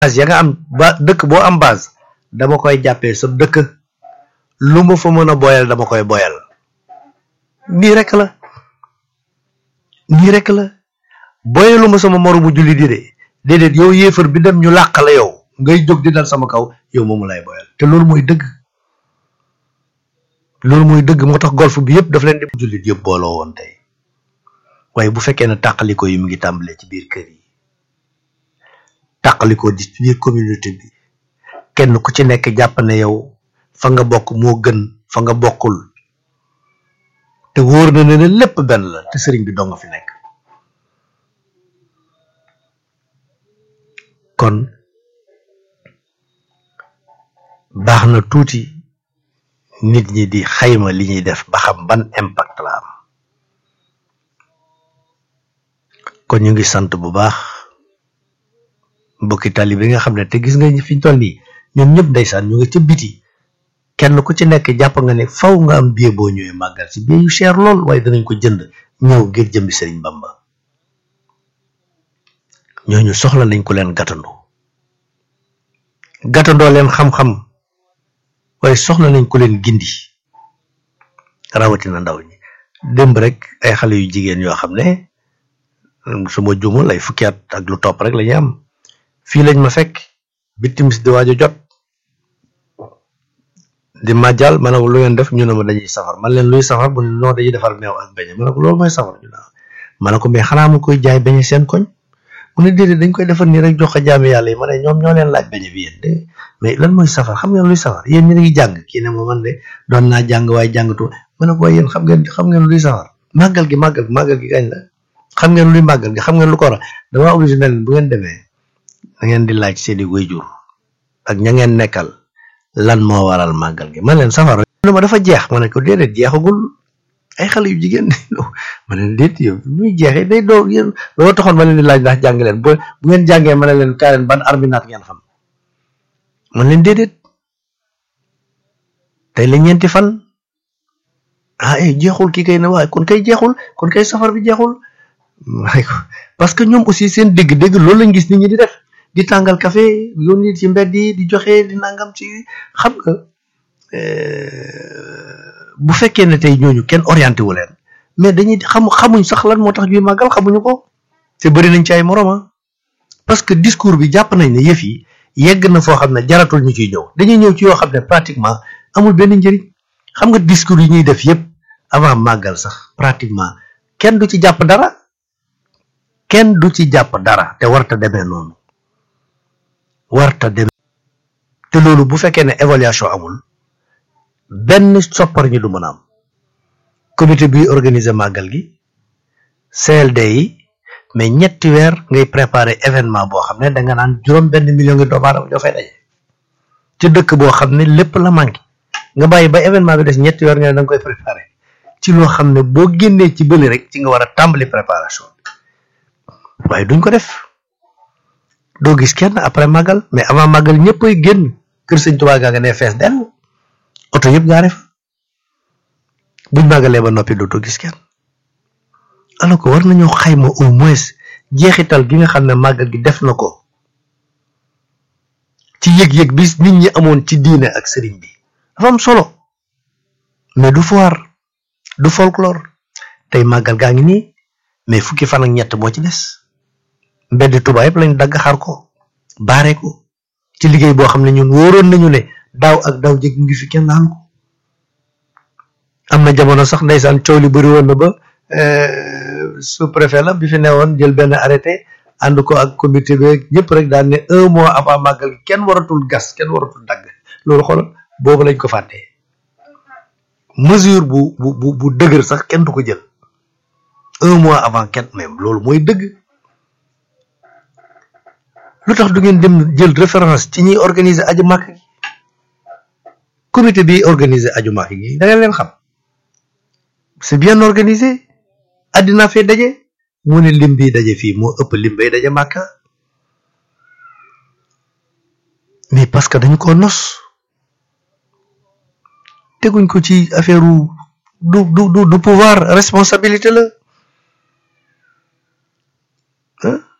base ya nga am ba dëkk boo am base dama koy jàppee sa dëkk lu ma fa mën a boyal dama koy boyal nii rek la nii rek la boyalu ma sama moromu julli di de déedéet yow yéefar bi dem ñu làq la yow ngay jóg di dal sama kaw yow moomu lay boyal te loolu mooy dëgg loolu mooy dëgg moo tax golf bi yëpp daf leen di jullit yëpp booloo woon tey waaye bu fekkee ne tàqaliko yi mu ngi tàmbalee ci biir kër yi tàqaliko di ci biir communauté bi kenn ku ci nekk jàpp ne yow fa nga bokk moo gën fa nga bokkul te wóor na ne ne lépp benn la te sëriñ bi doo nga fi nekk kon baax na tuuti nit ñi di xayma li ñuy def ba xam ban impact la am kon ñu ngi sant bu baax mbokki tali bi nga xam ne te gis nga fi ñu toll nii ñoom ñëpp ndeysaan ñu ngi ca biti kenn ku ci nekk jàpp nga ne faw nga am billet boo ñëwee màggal si billet yu cher lool waaye danañ ko jënd ñëw ngir jëmbi Sëriñ Bamba ñooñu soxla nañ ko leen gàttandoo gàttandoo leen xam-xam waaye soxla nañ ko leen gindi rawatina ndaw ñi démb rek ay xale yu jigéen yoo xam ne suma jumul ay fukki at ak lu topp rek la ñu am fii lañ ma fekk bi timis di waaj a jot di màjjal ma ne ko lu ngeen def ñu ne ma dañuy safar man leen luy safar bu ne non dañuy defar meew ak beñe ma ne ko loolu mooy safar ñu naan ma ne ko mais xanaa mu koy jaay beñe seen koñ mu ne déedéet dañ koy defar nii rek jox ko jaami yàlla yi ma ne ñoom ñoo leen laaj beñe bi yéen de mais lan mooy safar xam ngeen luy safar yéen ñi ngi jàng kii ne ma man de doon naa jàng waaye jàngatu ma ne ko waaye yéen xam ngeen xam ngeen luy safar màggal gi màggal gi màggal gi kañ la xam ngeen luy màggal gi xam ngeen lu ko war a dama obligé ne leen bu ngeen demee da ngeen di laaj seeni waajur ak ña ngeen nekkal lan moo waral màggal gi man leen safar ne ma dafa jeex ma ne ko déedéet jeexagul ay xale yu jigéen ma ne déet yow muy jeexee day doo yéen loolu taxoon ma leen di laaj ndax jàng leen bu bu ngeen jàngee ma ne leen kaa leen ban arminaat ngeen xam man leen déedéet tey la ñeenti fan ah eh jeexul kii kay ne waaye kon kay jeexul kon kay safar bi jeexul waaye ko parce que ñoom aussi seen dégg-dégg loolu lañ gis nit ñi di def di tàngal café yónni ci mbedd yi di joxe di nangam ci xam nga bu fekkee ne tey ñooñu kenn orienté wu leen mais dañuy xam xamuñ sax lan moo tax ñuy màggal xamuñu ko te bëri nañ ci ay moroma parce que discours bi jàpp nañ ne yëf yi yegg na foo xam ne jaratul ñu ciy ñëw dañuy ñëw ci yoo xam ne pratiquement amul benn njëriñ xam nga discours yi ñuy def yëpp avant màggal sax pratiquement kenn du ci jàpp dara kenn du ci jàpp dara te warta demee noonu warta demee te loolu bu fekkee ne évaluation amul benn soppar ñi du mën a am comité bi organiser màggal gi CLD yi mais ñetti weer ngay préparer événement boo xam ne da nga naan juróom benn million ngi doomu aadama ñoo fay daje ci dëkk boo xam ne lépp la manqué nga bàyyi ba événement bi des ñetti weer nga ne da nga koy préparer ci loo xam ne boo génnee ci bëli rek ci nga war a tàmbali préparation waaye duñ ko def doo gis kenn après màggal mais avant màggal ñëpp ay génn kër sëñ Tuubaa gaa nga ne fees dell oto yëpp gaa def buñ màggalee ba noppi dootoo gis kenn alors que war nañoo xayma au moins jeexital gi nga xam ne màggal gi def na ko ci yëg-yëg bis nit ñi amoon ci diine ak sëriñ bi dafa am solo mais du foire du folklore tey màggal gaa ngi nii mais fukki fan ak ñett moo ci des mbedd Tuubaa yëpp lañ dagg xar ko baare ko ci liggéey boo xam ne ñun wóoroon nañu ne daaw ak daaw jëg ngi fi kenn laal ko am na jamono sax ndeysaan coow li bëri woon na ba sous préfet la bi fi newoon jël benn arrêté ànd ko ak comité bi ñëpp rek daan ne un mois avant màggal kenn waratul gas kenn waratul dagg loolu xoolal boobu lañ ko fàttee mesure bu bu bu bu dëgër sax kenn du ko jël un mois avant kenn même loolu mooy dëgg lu tax du ngeen dem jël référence ci ñiy organiser aju màkk gi comité bi organiser aju màkk gi da ngeen leen xam c'est bien organisé àddina fee daje mu ne lim bi daje fii moo ëpp lim bay daje màkka mais parce que dañ ko nos teguñ ko ci affaire du du du du pouvoir responsabilité la